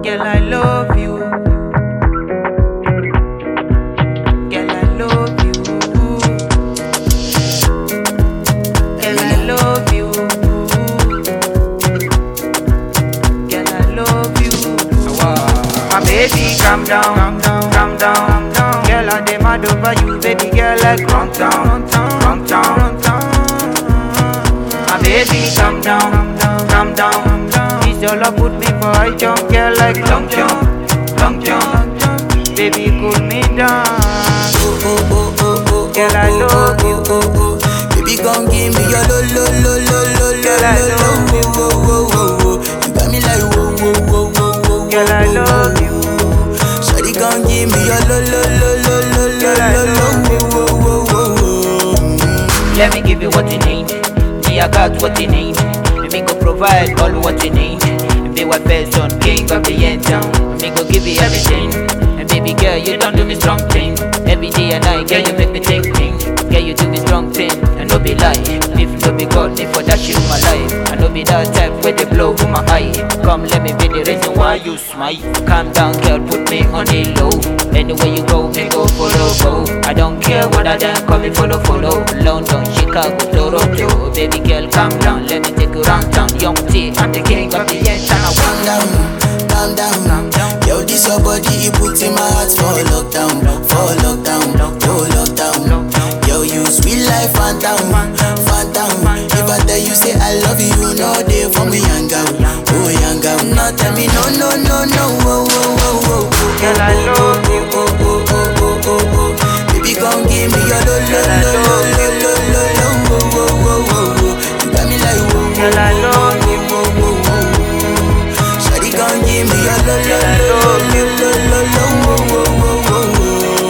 Girl, I love you. Girl, I love you. Girl, I love you. Girl, I love you. My baby, calm down, calm down, calm down, calm down. Girl, I dem mad over you, baby girl, like run down, run down, run down, run down. My baby, calm down, calm down, calm down. This your love put me for high jump, girl, like long jump, long jump. Baby, cool me down. Oh, oh, oh, oh, oh, Girl, I oh, love you. oh, oh, oh. Baby, come give me your lo, lo, lo, lo, lo, lo, Girl, I lo, lo, love you. oh, oh, oh, oh. You got me like whoa, whoa, whoa, whoa, whoa, Girl, I whoa, love whoa. you. Shawty, come give me your lo, lo, lo, lo, lo, lo, Girl, I lo, lo, love whoa, whoa, whoa, whoa. Let me give you what you need. Me, I got what you need. Me go provide all what you need. Be what person, king of the end town. Me go give you everything. And baby girl, you don't do me strong thing. Every day and night, girl, you make me think thing. Girl, you do me strong thing. And no be lie. If no be God, if for that shit my life. I no be that type where they blow with my eye. Come, let me be the reason why you smile. Calm down, girl, put me on the low. Anywhere you go, me go follow, go. I don't care what I done, call me follow, follow. London, Chicago, Toronto. Baby girl, calm down, let me take you round town. Young T, I'm the king of the end, and I Calm down, calm down. Yo, this your body, it puts in my heart for lockdown, for lockdown, oh lockdown. Yo, you sweet life, phantom, phantom. If I tell you say I love you, you know they for me, young girl, oh young girl. No, tell me no, no, no, no, oh, oh, oh, oh, oh. Girl, I love you. Oh, oh, oh, oh, oh, oh. Baby, come give me your lo, lo, lo, lo, lo, lo, lo, lo, oh, oh, oh, oh, oh. You got me like whoa, Girl, I love you. whoa, whoa, whoa. Shawty gon' give me your lo lo lo lo lo lo lo wo wo wo wo wo.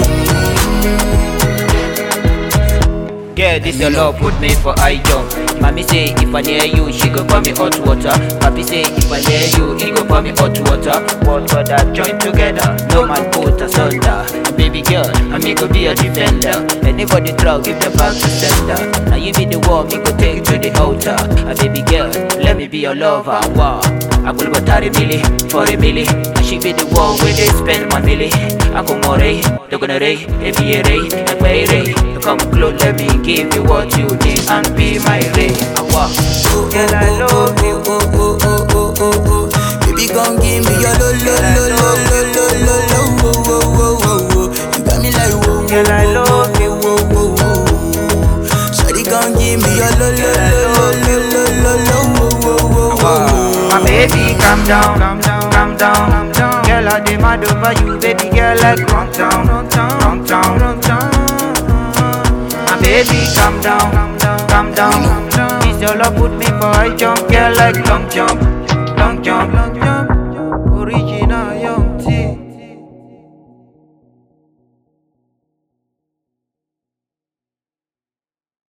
Girl, this your love put me for high jump. Mommy say if I near you, she go pour me hot water. Papi say if I near you, he go pour me hot water. Water that join together, no man put asunder. Baby girl, I me go be a defender. Anybody try, give the back to sender. Now you be the one, me go take to the altar. A baby girl, let me be your lover. Wow. I go go thirty milli for a milli. And she be the one where they spend my milli. I go more ray, they're gonna ray, if you ray, and way ray. Come close, let me give you what you need and be my ray. I walk. Girl, I love you. Oh oh oh oh oh oh. Baby, gon' give me your lo lo lo lo lo lo lo lo wo wo wo wo wo. You got me like whoa whoa Girl, I love you. whoa whoa whoa. Shawty gon' give me your lo lo lo lo lo lo lo wo wo wo wo wo. My baby, calm down, calm down, calm down, calm down. Girl, I dem mad over you, baby girl, like run down, run down, run down, run down. My baby, calm down, calm down, calm down, calm down. This your love put me for high jump, girl, like long jump, long jump, long jump.